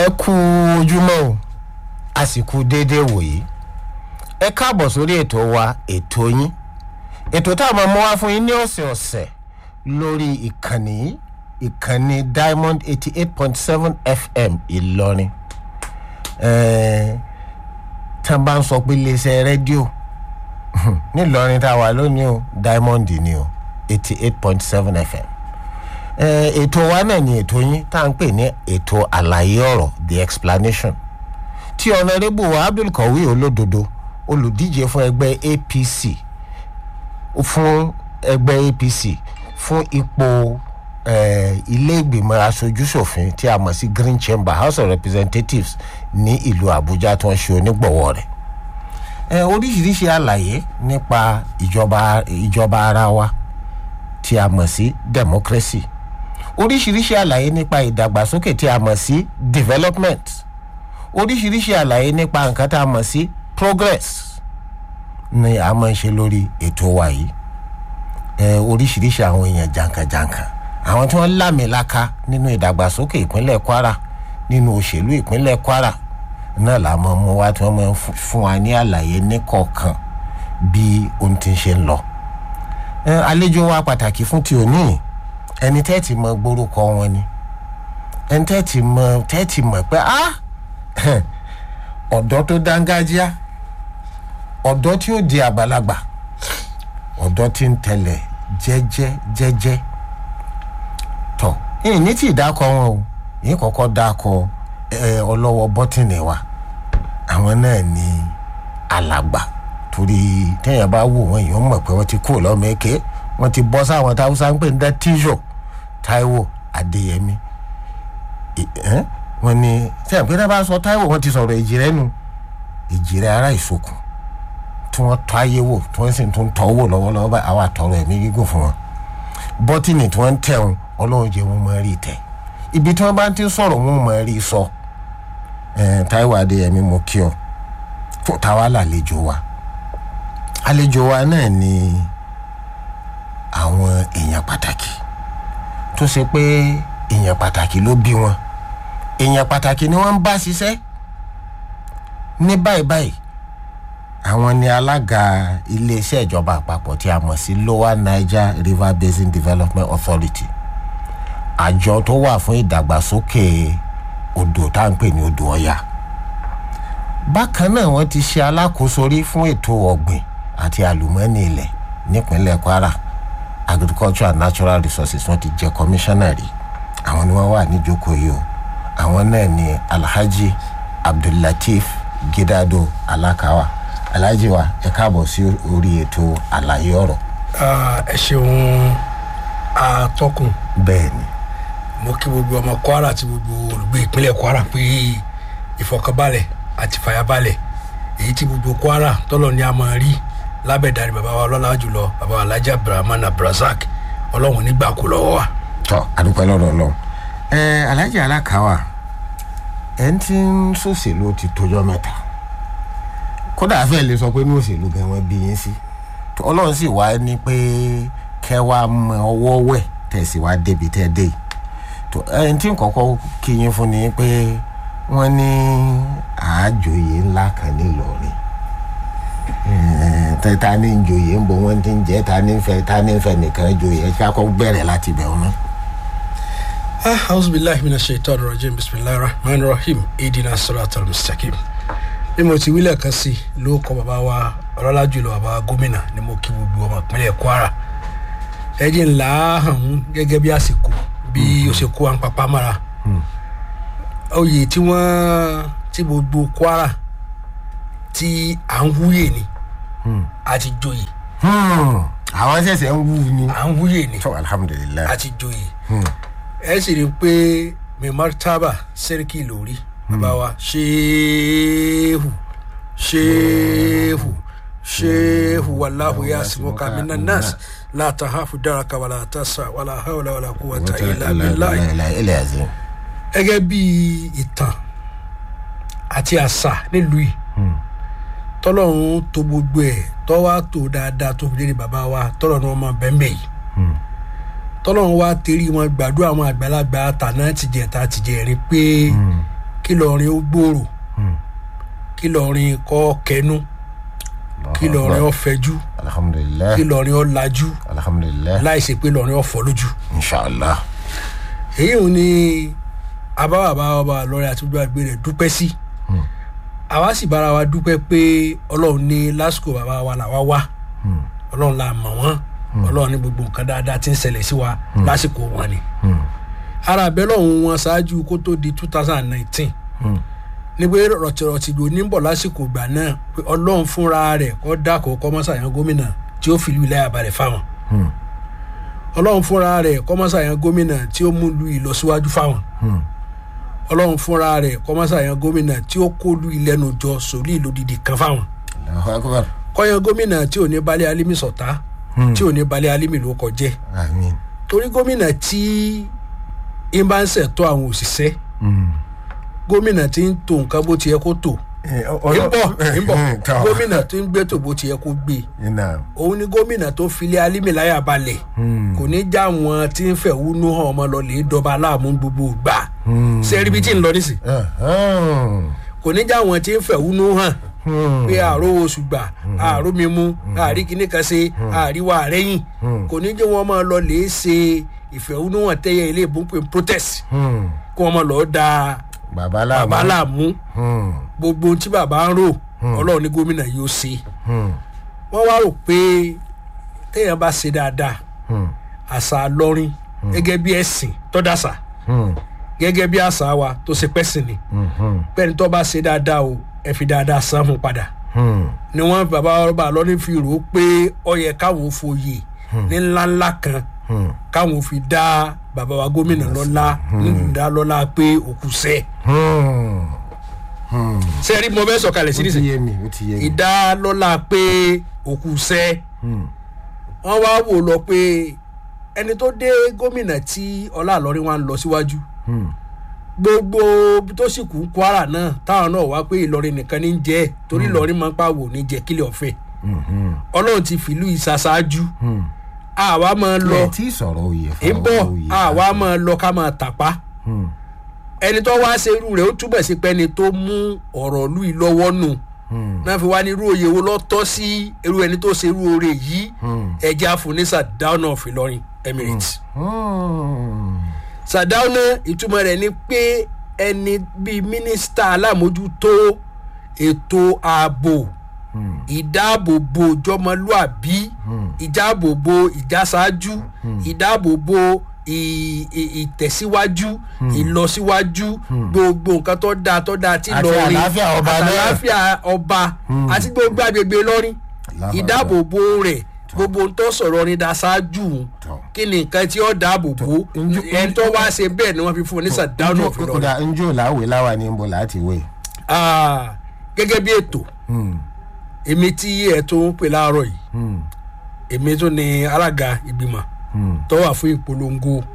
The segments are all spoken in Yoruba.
ẹ kú ojúmọ́ o a sì kú déédéé wòyí ẹ káàbọ̀ sórí ètò wa ètò yín ètò tá a máa mú wá fún yín ní ọ̀sẹ̀ ọ̀sẹ̀ lórí ìkànnì yìí ìkànnì diamond eighty eight point seven fm ìlọrin ẹ̀ẹ́n tá a bá ń sọ pé iléeṣẹ́ rédíò nílọrin tá a wà lónìí o diamond ni o eighty eight point seven fm ẹ ètò wa náà ni ètò yín tá à ń pè ní ètò àlàyé ọ̀rọ̀ the explanation tí ọ̀nàrẹ́bù abdulkawi olódodo olùdíje fún ẹgbẹ́ apc fún ẹgbẹ́ apc fún ipò ilé ìgbìmọ̀ aṣojúṣòfin tí a mọ̀ sí green chamber house of representatives ní ìlú àbújá tí wọ́n ṣe onígbọ̀wọ́ rẹ̀ ẹ oríṣiríṣi àlàyé nípa ìjọba ìjọba ara wa tí a mọ̀ sí democracy oríṣiríṣi àlàyé nípa ìdàgbàsókè tí a mọ̀ sí development oríṣiríṣi àlàyé nípa nǹkan tá a mọ̀ sí progress ni a máa ń ṣe lórí ètò wa yìí ẹ oríṣiríṣi àwọn èèyàn jàǹkànjàǹkàn àwọn tí wọ́n lámìlaka nínú ìdàgbàsókè ìpínlẹ̀ kwara nínú òṣèlú ìpínlẹ̀ kwara náà la máa mú wa tí wọ́n máa ń fún wa ní àlàyé níkọ̀ọ̀kan bí ohun ti ń ṣe ń lọ àlejò wa pàtàkì fún ti òní ẹni tẹ́ẹ̀tì mọ gbórúkọ wọn ni ẹni tẹ́ẹ̀tì mọ tẹ́ẹ̀tì mọ̀ pé á ọ̀dọ́ tó dángájíá ọ̀dọ́ tí ó di àgbàlagbà ọ̀dọ́ tí ń tẹ̀lẹ̀ jẹ́jẹ́ jẹ́jẹ́ tọ̀ yìí ní tí ìdákọ̀ wọn o yìí kọ́kọ́ dákọ̀ ọlọ́wọ́ bọ́tìnì wa àwọn náà ní alàgbà torí téèyàn bá wò wọn èèyàn mọ̀ pé wọ́n ti kúrò lọ́mọ èké wọ́n ti bọ́ sáwọn táwùsá ń pè ní tíṣọ̀ taiwo adéyẹmí wọ́n ní téèyàn pé náà bá sọ taiwo wọ́n ti sọ̀rọ̀ èjìrẹ́ nu èjìrẹ́ ara ìsokùn tí wọ́n tọ́ ayé wò tí wọ́n sì tún tọ́ wò lọ́wọ́lọ́wọ́ báyìí àwọn àtọ̀rọ̀ ẹ̀mí gígùn fún wọn bọ́tìnì tí wọ́n ń tẹ̀ wọn ọlọ́run jẹ́ wọn máa rí tẹ̀ ibi tí wọ́n bá ti sọ̀rọ̀ wọn máa rí sọ taiwo adéyẹmí mo kí ọ tó táwa làlejò wa àlejò wa náà ni àwọn èèyàn pàtàkì tó ṣe pé èèyàn pàtàkì ló bí wọn èèyàn pàtàkì ni wọ́n ń bá ṣiṣẹ́ ní báyìí báyìí àwọn ni alága iléeṣẹ́ ìjọba àpapọ̀ tí a mọ̀ sí lower niger river basin development authority àjọ tó wà fún ìdàgbàsókè odò tá à ń pè ní odò ọ̀yà bákan náà wọ́n ti ṣe alákòóso rí fún ètò ọ̀gbìn àti àlùmọ́ọ́nì ilẹ̀ nípínlẹ̀ kwara agriculture and natural resources wọ́n ti jẹ́ kọmíṣánná rí àwọn ni wọ́n wà níjókòó yìí o àwọn náà ni alhaji abdullateef gidado alakawa alhaji wa ẹ káàbọ̀ sí orí ètò àlàyé ọ̀rọ̀. ẹ ṣeun atọ́kùn bẹ́ẹ̀ ni mo kí gbogbo ọmọ kwara àti gbogbo olùgbé ìpínlẹ̀ kwara pé ìfọkànbalẹ̀ àti fàyàbalẹ̀ èyí tí gbogbo kwara tọ́lọ̀ ní a máa rí lábẹ́dàrí bàbá wa ọlọ́lá jùlọ bàbá wa alhaji abdulrahman abdulrasaq ọlọ́run nígbà kú lọ́wọ́ wa. tọ́ àdúpẹ́ lọ́dọ̀ ọlọ́run ẹ alhaji alakawa ẹ ń tí ń sòṣèlú ti tójọ́ mẹ́ta kódà afẹ́ lè sọ pé ní òṣèlú gan wọn bí yín sí ọlọ́run sì wá ní pé kẹ́ wá mọ ọwọ́ wẹ̀ tẹ̀sí wá débi tẹ́ dé yìí ẹni tí kọ́kọ́ kí yín fún ni pé wọ́n ní àájòyè ńlá kan nílọrin ta ni ń joyè ń bọ wọ́n ti ń jẹ́ ta ni ń fẹ́ ta ni ń fẹ́ nìkan joyè ẹ ká kọ́ bẹ̀rẹ̀ láti bẹ̀ wọn náà. auzubillahi mina shaitan rajim bisimilahi rahman rahim idina surat al-mustaqim bí mo ti wílẹ̀ kan sí ló kọ bàbá wa ọlọ́lá jùlọ bàbá gómìnà ni mo kí gbogbo ọmọ ìpínlẹ̀ kwara ẹ̀jẹ̀ ńlá hàn gẹ́gẹ́ bí àsìkò bí ó ṣe kó à ń papá mára oyè tí wọ́n tí gbogbo kwara tí à ń wúyè ni àti joyè àwọn ṣẹ̀ṣẹ̀ ń wú ni. à ń wúyè ni tó alhamdulilayi. àti joyè ẹ sì rí i pé mimartaba sẹ́ríkì lórí bàbá wa ṣéhù ṣéhù ṣéhù wàláhù yasimuka minan nas látàháfù dáraka wàlá tásà wàlá hàwùlà wàlá kúwàtà ilà bíláì ilẹ̀ ẹ̀sìn. gẹ́gẹ́ bí ìtàn àti àṣà nílùú yìí tọ́lọ́run tó gbogbo ẹ̀ tọ́wá tó dáadáa tó fi lérí bàbá wa tọ́lọ̀ ní wọ́n máa bẹ́ẹ̀ yìí tọ́lọ́run wá tẹ̀rí wọn gbàdúrà àwọn àgbàlagbà tàná tìjẹ̀ta tìjẹ̀rin pé kí lọrin ó gbòòrò kí lọrin kọ́ kẹnu kí lọrin ó fẹjú alhamdulilayi kí lọrin ó lajú alhamdulilayi láì ṣe pé lọrin ó fọ́ lójú. inshallah èyí ò ní abáwàbá ọba lọ́rẹ́ àti gbogbo àgbẹ̀ rẹ̀ dúpẹ́ sí àwa sì bára wa dúpẹ́ pé ọlọ́run ní lásìkò bàbá wa làwa wá ọlọ́run la mọ̀ wọ́n ọlọ́run ní gbogbo nǹkan dáadáa tí ń ṣẹlẹ̀ sí wa lásìkò wọn ni ara àbẹ́ lọ́hùn wọn ṣáájú kó tó di two thousand and nineteen ní pé rọ̀tìrọ̀tì ló ní bọ̀ lásìkò ìgbà náà pé ọlọ́run fúnra rẹ̀ kọ́ dákọ̀ kọ́mọ́sàyàn gómìnà tí ó fìlú ilẹ̀ àbálẹ̀ fáwọn ọlọ́run fúnra rẹ̀ kọ́mọ́sàyàn gómìnà tí ó mú lu ìlọsíwájú fáwọn ọlọ́run fúnra rẹ̀ kọ́mọ́sàyàn gómìnà tí ó kó lu ìlẹ́nu jọ sórí ìlódìdí kan fáwọn allahu akbar kọ́yàn gómìnà tí ò ní balẹ̀ alimi sọ̀tá tí ò ní balẹ̀ alimi ló kọjẹ́ amin torí gómìnà tí ń bá ń ṣètò àwọn òṣìṣẹ́ gómìnà tí ń tò nǹkan bó ti yẹ kó tò ń bọ̀ ń bọ̀ gómìnà tí ń gbé tò bó ti yẹ kó gbé ina òun ni gómìnà tó filẹ̀ alimi láyà balẹ̀ kò ní já wọn tí ń fẹ̀hónú hàn ọmọ lọ lè dọba aláàmú gbogbo gbà sẹ́rí bí tí ń lọ nísì kò ní já wọn tí ń fẹ̀hónú hàn pé àrò oṣù gbà àrò mímú àrí kíní kan ṣe àríwá àrẹ́yìn kò ní jẹ́ wọn máa lọ lè ṣe ìfẹ̀hónúhàn tẹ́yẹ ilé ìbúnpẹ̀ protest kí wọ́n máa lọ da baba bàbá laamu làmú gbogbo ohun tí bàbá ń rò ọlọ́run ní gómìnà yóò ṣe wọ́n wá rò pé téèyàn bá ṣe dáadáa àṣà lọ́rin gẹ́gẹ́ bí ẹ̀sìn tọ́dàṣà gẹ́gẹ́ bí àṣà wa tó ṣe pẹ́sìn ni pẹ́ni tó bá ṣe dáadáa o ẹ fi dáadáa san fún padà ni wọ́n bàbá ọba lọ́rin fi rò ó pé ó yẹ káwọn fòye ní ńláńlá kan káwọn fi dá bàbá wa gómìnà lọ́lá nílùú dá lọ́lá pé òkú sẹ́ẹ̀ sẹ́ẹ̀rí mo fẹ́ sọ̀kalẹ̀ sí ó ti nísìnyí yé mi ó ti yé mi ìdálọ́lá pé òkú sẹ́ wọ́n wá wò lọ pé ẹni tó dé gómìnà tí ọlá àlọ́rin wa ń lọ síwájú gbogbo ibi tó sì kú kwara náà táwọn náà wá pé ìlọrin nìkan ní jẹ́ torí ìlọrin máa ń pàwò ní jẹ́ kílẹ̀ ọ̀fẹ́ ọlọ́run ti fìlú ìsaṣáájú àwa máa lọ ẹ tí sọ̀rọ̀ oyè ń bọ̀ àwa máa lọ ká máa tàpá ẹni tó wá ṣe irú rẹ̀ ó túbọ̀ sí pé ẹni tó mú ọ̀rọ̀ lù í lọ́wọ́ nù náà fi wá ní irú òye wo lọ́ tọ́ sí irú ẹni tó ṣe irú oore yìí ẹ̀jẹ̀ àfúnisà down of Ìlọrin Emirates sàdáúná ìtumọ̀ rẹ̀ ni pé ẹni bíi mínísítà alámòjútó ètò ààbò ìdáàbòbò ìjọmọlúàbí ìdáàbòbò ìjásáájú ìdáàbòbò ì- ì- ìtẹ̀síwájú ìlọsíwájú gbogbo nǹkan tó dáa tó dáa tí Àti lọrin àlàáfíà ọba àti náà. àlàáfíà ọba àti gbogbo agbègbè lọrin Allahu ìdáàbòbò rẹ̀ gbogbo ohun tó sọ̀rọ̀ ní daṣáájú Tọ́. kí ni nǹkan tí ó dáàbòbò Njú- ẹni tó wá ṣe bẹ́ẹ̀ ni wọ́n fi fún un ní sàdáúnà òfin lọ́rùn kódà njó làwé láwa ní nbọ láti wé. Ah, gẹ́gẹ́ bí ètò èmi tí ẹ̀ tó ń pè láàárọ̀ yìí èmi tó ní alága ìgbìmọ̀ tó wà fún ìpolongo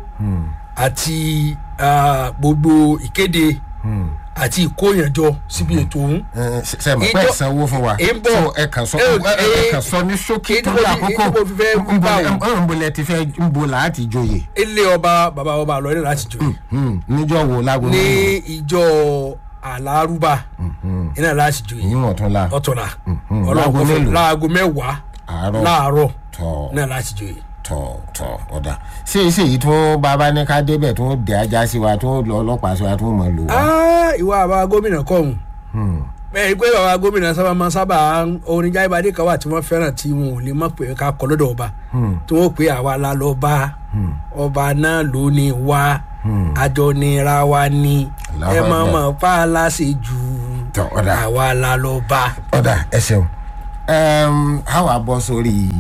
àti ah, gbogbo ìkéde àti ìkóyànjọ síbi ètò ọ̀hún. sẹ́mi pẹ́ Ìjọ- sanwó fún wa ń bọ̀. So, ẹ kàn sọ Ẹ- ẹ ẹ- kàn sọ ní ṣókí ìdí tó mo ní fi- àkókò ìdí mo fi fẹ́ Nbo bá lẹ- wọn. nbo lẹ ti fẹ́ nbo láti joyè ilé ọba bàbá ọba àlọ́rin láti jọ Hmm, níjọ́ wo lágbo ní mélòó? ìjọ àlárúbà iná láti jọ yìí ìyín wọ̀n tún la ọ̀tọ̀la mhm. ọlọ́run Láago kò fẹ́ mélòó? láago mẹ́wàá àárọ̀ láàárọ̀ tọ̀ náà láti jọ yìí. tọ̀ tọ̀ ọ̀dà ṣé ṣé èyí tó bàbá ní ká débẹ̀ tó dé ajá sí wa tó lọ ọlọ́pàá sí wa tó mọ̀ lò wá. Ah, ìwà àbá gómìnà kọ̀hún bẹ́ẹ̀ pé bàbá gómìnà sábà máa sábà orin jáìbádé kan wà tí wọ́n fẹ́ràn tí wọn ò lè mọ̀ pé ká kọ́ lọ́dọ̀ ọba tí wọ́n pè àwa la lọ bá ọba náà ló ní wá àjọ nira wa ní Allahu ẹ máa Akbar. mọ̀ pa á láṣẹ jù Tọ́, ọ̀dà. àwa la lọ bá. ọ̀dà ẹ ṣeun Ẹm, a wá bọ́ sórí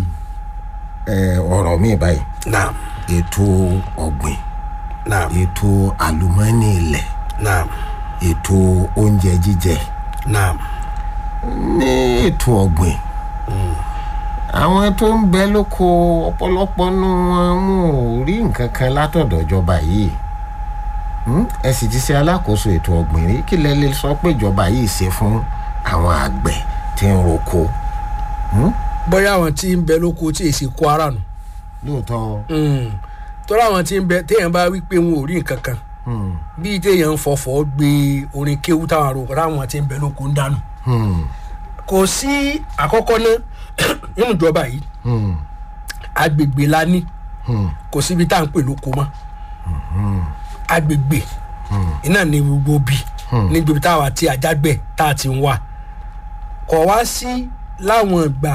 ẹ, ọ̀rọ̀ mi báyìí naam ètò ọ̀gbìn naam ètò àlùmọ́ọ́nì ilẹ̀ naam ètò oúnjẹ jíjẹ naam ní ètò ọ̀gbìn àwọn tó ń bẹ lóko ọ̀pọ̀lọpọ̀ nù wọn mú ò rí nǹkan kan látọ̀dọ̀ ìjọba yìí Hmm? ẹ sì ti ṣe alákòóso ètò ọ̀gbìn rí kí lẹ lè sọ pé ìjọba yìí ṣe fún àwọn àgbẹ̀ tí ń roko bóyá àwọn tí ń bẹ lóko tí èsì kó ara nù lóòótọ́ tọ́lá àwọn tí ń bẹ téèyàn bá wí pé wọn ò rí nǹkan kan Hmm. bíi téèyàn ń fọfọ gbé orin kéwú táwọn àròkọ táwọn ti ń bẹ lóko ń dànù Hmm. kò sí àkọ́kọ́ náà nínú ìjọba yìí Hmm. agbègbè la ní Hmm. kò síbi tá à ń pè lóko mọ́ agbègbè iná ní gbogbo bí ní gbogbo táwa tí ajágbẹ̀ tá a ti ń wà kọ̀ wá sí láwọn ìgbà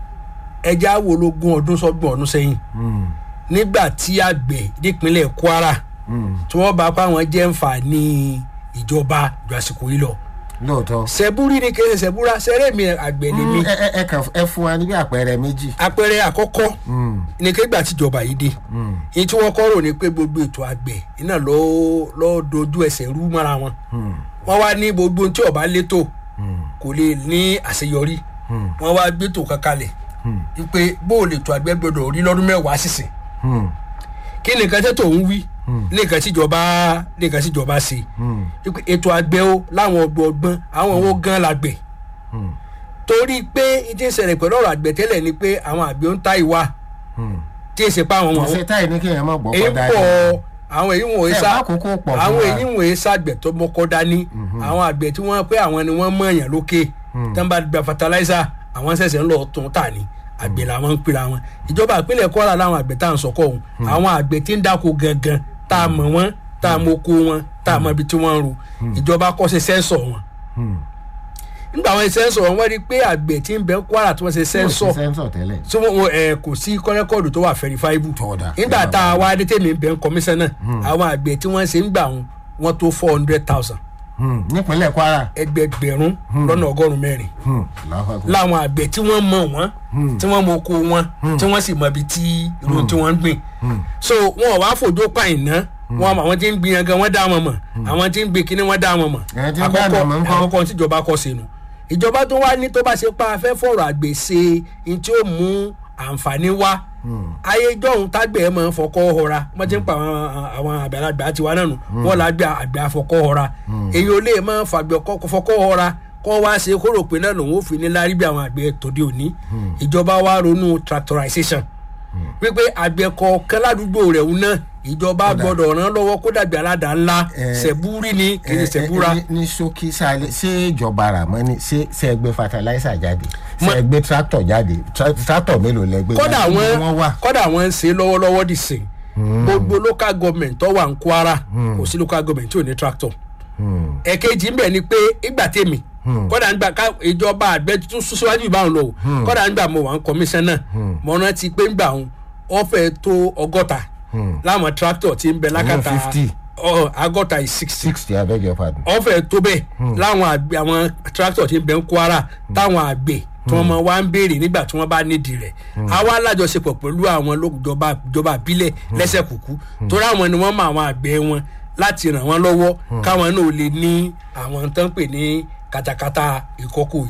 ẹja wo lógún ọdún sọ́gbọ̀n ọdún sẹ́yìn Hmm. nígbà tí àgbẹ̀ nípínlẹ̀ kwara Hmm. tí wọ́n bá pa àwọn jẹ́ nfààní ìjọba ju àsìkò yìí lọ lóòótọ́. sẹ́búrì ni kí ẹ sẹ́búrà sẹ́rẹ́ mi àgbẹ̀ ni mi ẹ ẹ ẹ kàn ẹ fún wa níbi àpẹẹrẹ méjì. àpẹẹrẹ àkọ́kọ́ Hmm. ní kégbà tíjọba yìí dé Hmm. èyí tí wọ́n kọ́ rò ní pé gbogbo ètò àgbẹ̀ iná ló ló dojú ẹsẹ̀ rú mọ́ra wọn Hmm. wọ́n wá ní gbogbo ohun tí ọba létò Hmm. kò lè ní àṣeyọrí Hmm. wọ́n wá gbétò kankalẹ̀ Hmm. wípé bó o lè tó àgbẹ̀ gbọdọ̀ rí lọ́dún mẹ́wàá sísìn Hmm. kí ni nǹkan tẹ́tò ń wí ní nǹkan tíjọba ní nǹkan tíjọba ṣe Hmm. wípé ètò àgbẹ̀ o láwọn ọgbọ̀ngbọ́n àwọn owó gan làgbẹ̀ Hmm. torí pé ìdí ìṣẹ̀lẹ̀ pẹ̀lú ọ̀rọ̀ àgbẹ̀ tẹ́lẹ̀ ni pé àwọn àgbẹ̀ ń ta ìwà Hmm. tí èsì pa àwọn ṣe táyì ní kéèyàn má gbọ́ èyí kọ́dá pọ̀ àwọn èyí wọ̀nyí Ẹ sá bá kókó pọ̀ fún àwọn wa. èyí wọ̀nyí sàgbẹ̀ tó mọ́kọ́ dání àwọn àgbẹ̀ tí wọ́n pé àwọn ni wọ́n mọ̀ọ́yàn lókè tí wọ́n bá gba fertilizer àwọn ṣẹ̀ṣẹ̀ ń lọ tún tà ní àgbẹ̀ làwọn ń pera wọn ìjọba ìpínlẹ̀ kọ́ra láwọn àgbẹ̀ tá à ń sọkọ̀ ọ̀hún àwọn àgbẹ̀ tí ń dáko gangan tá a mọ̀ wọ́n tá a mọ̀ oko wọn tá a mọ̀ ibi tí wọ́n ń ro ìjọba kọ́ ṣe sẹ́ńsọ̀ wọn Hmm. nígbà wọn ṣe sẹ́ńsọ̀ wọn wọ́n rí i pé àgbẹ̀ tí ń bẹ Kwara tí wọ́n ṣe sẹ́ńsọ̀ sẹ́ńsọ̀ tẹ́lẹ̀. tí wọ́n ẹ̀ kò sí kọ́rẹ́kọ́ọ̀dù tó wà verifiable Tọ́da. nígbà tá a wá dé tèmi bẹ́ẹ̀ kọmíṣánná àwọn àgbẹ̀ tí wọ́n ṣe ń gbà wọn wọ́n tó four hundred thousand Hmm. nípínlẹ̀ Kwara. ẹgbẹgbẹ̀rún lọ́nà ọgọ́rùn-ún mẹ́rin Hmm. Allahu Akbar. láwọn àgbẹ̀ tí wọ́n mọ̀ wọ́n tí wọ́n mọ oko wọn tí wọ́n sì mọ ibi tí irú tí wọ́n ń gbìn so wọn ò wá fòjó pààyàn ná wọn àwọn tí ń gbin yẹn gan wọ́n dá wọn mọ̀ àwọn tí ń gbin kíní wọ́n dá wọn mọ̀ Ẹ̀, tí ń gbà nà mọ̀ ńkọ́? àkọ́kọ́ tíjọba kọ́ sínú ìjọba tó wá ní tó bá ṣe pa afẹ́ fọ̀rọ̀ àgbẹ̀ ṣe ní tí ó mú àǹfààní wá ayé jọ̀hún tágbẹ̀ máa ń fọkọ́ họra wọ́n ti ń pa àwọn àwọn àgbàlagbà tiwa náà nù wọ́n là gbé àgbẹ̀ afọkọ́ họra èyí ò lè máa fàgbẹ̀ kọ́- fọkọ́ họra kọ́ wá ṣe kóró pé náà lòun ò fi ní lárí bí àwọn àgbẹ̀ tòde òní ìjọba wa ronú tractorization wípé àgbẹ̀ kọ̀ọ̀kan ládùúgbò rẹ̀ ń náà ìjọba gbọ́dọ̀ ràn lọ́wọ́ kó dàgbé aládàá ńlá Eh, ṣẹ̀búrí ni kì í ṣe Ẹ, ẹ, ṣẹ̀búra ní- ní ṣókí sálẹ ṣé ìjọba Ràmọ́nì ṣé ṣé ẹ gbé fertilizer jáde ṣé ẹ gbé tractor jáde Tra- tractor mélòó lẹ gbé kọ́dà jáde? wọn Níbo wọ́n wà. kọ́dà wọn ń ṣe lọ́wọ́lọ́wọ́ dì sìn gbogbo local government tó wà ní Kwara kò sí local government tí ò ní tractor Hmm. ẹ̀kejì ń bẹ̀ ni pé ìgbà tèmi kọ́dà ń gbà ká ìjọba àgbẹ̀ tún sún síwájú ìbáwọn lọ o kọ́dà ń gbà mo wà ń kọmíṣánná mo rántí pé ń gbà wọn wọ́n fẹ́ tó ọgọ́ta láwọn tractor tí ń bẹ lákàtà 50. ọ, agọ́ta is sixty sixty I beg your pardon. ọ̀fẹ́ tó bẹ́ẹ̀ láwọn àgbẹ̀ àwọn tractor tí ń bẹ ń Kwara táwọn àgbẹ̀ tí wọ́n máa wá ń béèrè nígbà tí wọ́n bá nídìí rẹ̀ àwa alájọṣepọ̀ pẹ̀lú àwọn lójọba ìjọba àbílẹ̀ lẹ́sẹ̀ kúkú torí àwọn ni wọ́n mọ àwọn àgbẹ̀ wọn láti ràn wọ́n lọ́wọ́ káwọn náà lè ní àwọn tó ń pè ní katakata ìkọ́kọ̀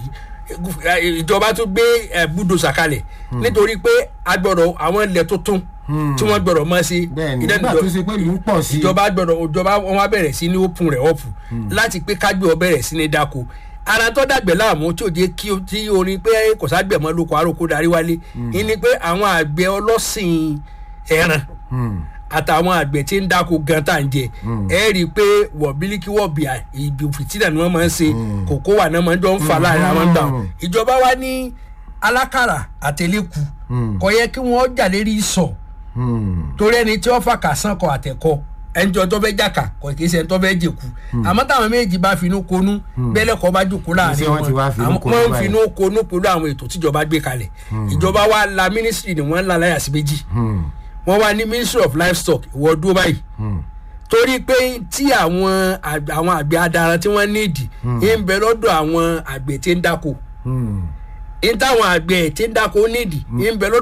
yìí ìjọba tún gbé ẹ búdòsà kalẹ̀ nítorí pé a gbọ́dọ̀ àwọn ilẹ̀ tuntun tí wọ́n gbọ́dọ̀ mọ̀ sí bẹ́ẹ̀ni ìdẹ́nu nígbà tó ṣe pé ìlú ń pọ̀ sí i. ìjọba gbọ́dọ̀ ìjọba wọn wá bẹ̀rẹ̀ sí ní òpin rẹ̀ ọ̀pù láti pé kágbé ọ bẹ̀rẹ̀ sí ní dáko ara tó dàgbẹ̀ láàmú tí ò jẹ́ kí o tí orin pé kò ságbẹ̀ mọ́ lóko àròkó darí wálé ní pé àwọn àgbẹ̀ ọlọ́sìn ẹran Hmm. àtàwọn àgbẹ̀ tí ń dáko gan tá à ń jẹ ẹ rí i pé wọ̀bílíkì wọ̀bìà ìbí fìtínà ni wọ́n máa ń ṣe kòkó wà náà máa ń jọ ń fa láàrin àwọn gbà wọn. ìjọba wa ní alákàrà àtẹlẹ́kù kò yẹ kí wọ́n jà lérí ìsọ̀ Hmm. torí ẹni tí wọ́n fà kà sàn kọ àtẹ̀kọ ẹnjọ tó fẹ́ jàkà kò kì í ṣe ẹni tó fẹ́ jẹ̀kú àmọ́ táwọn méjì bá finú konú bẹ́lẹ̀ kọ́ bá jòkó láàrin Ṣé wọ́n ti wá finú àwọn- konú wọ́n ń báyìí? finú konú pẹ̀lú àwọn ètò tíjọba gbé kalẹ̀ ìjọba wa la mínísírì ni wọ́n ń la láyà sí méjì Hmm. wọ́n wá ní ministry of livestock ìwọ dúró báyìí Hmm. torí pé tí àwọn àgbẹ̀- àwọn àgbẹ̀ adaran tí wọ́n nídìí ń bẹ lọ́dọ̀ àwọn àgbẹ̀ tí ń dáko Hmm. ń táwọn àgbẹ̀ tí ń dáko nídìí ń bẹ lọ́dọ̀